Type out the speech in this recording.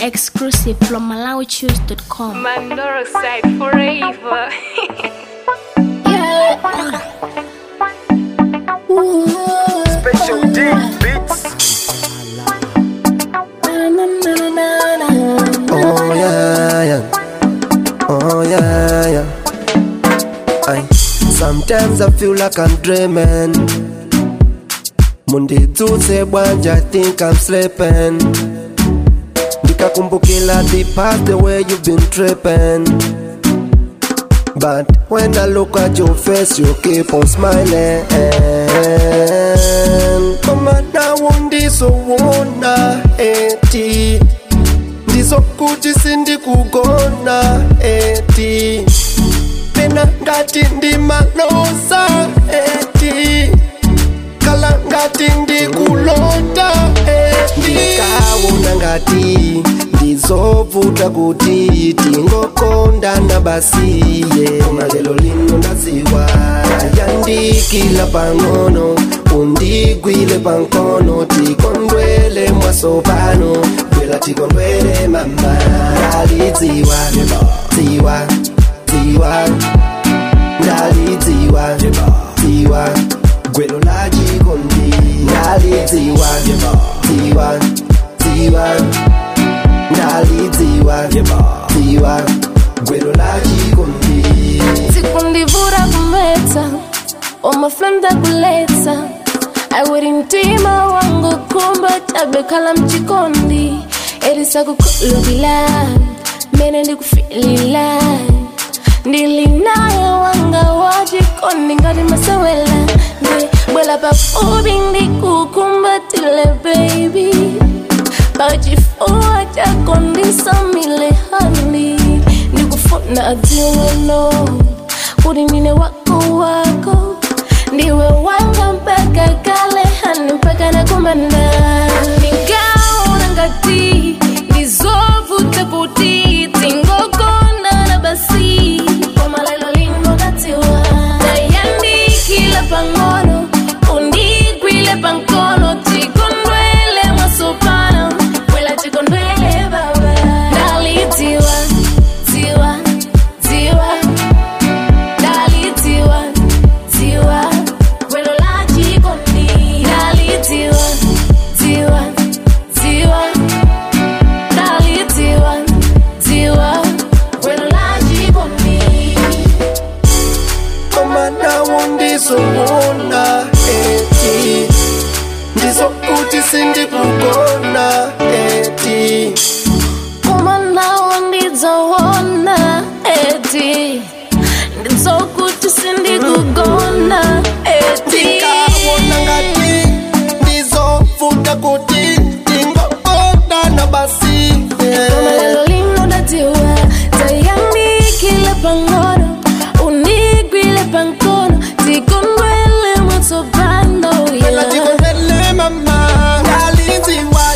Exclusive from MalawiChoose.com. Mandoro side forever. Special D beats. Oh yeah, yeah. Oh yeah, yeah. I sometimes I feel like I'm dreaming. Monday, Tuesday, Wednesday, I think I'm sleeping. Nikakumbukila the past, the way you've been tripping. But when I look at your face, you keep on smiling. Mama, now ndizoona eti ndizokuthi sindikugona eti mina ngati ndimalosa eti kala ngati ndikulota eti ndikaona ngati ndizovuta kuti tingokondana basiye koma lelo lino ndaziwa yandikila pang'ono undigwile pankono tikondwele mwasopano bwela tikondwele mama ndalidziwa dziwa dziwa ndalidziwa dziwa gwelo la chikondi ndalidziwa dziwa dziwa ndalidziwa dziwa gwelo la chikondi sikundivura kumeta omaflanda kuleta aweri mtima wangu kumba tabekala mchikondi erisakukulukila mene ndikufilila ndilinayo wanga wachikondi ngati masewela ndi bwela pafupi ndikukumbatile baby pachifuwa chako ndisamile handi ndikufuna adziweno kuti ndine wako wako ndiwe wanga mpaka kale hani mpaka nakumana nikaona ngati ndizovuta kuti tingogonana basi koma lelo lino ndatiwa ndayandikila pang'ono undigwile pankono tikondwele mwasopano kwela tikondwele baba ndalidziwa dziwa dziwa ndalidziwa dziwa gwelo la chikondi ndalidziwa dziwa dziwa ndalidziwa dziwa gwelo la chikondi koma nawo ndizoona eti ndizokuthi sindikugona eti Kuma nawo ndidzoona eti ndidzokuti sindikugona eti ndikaona ngati ndizovuta kuti tingokondana basi Koma lelo lino ndadziwa tayandikile pang'ono undigwile pankono tikondwele mwatsopano Pela tikondwele mama ndalidziwa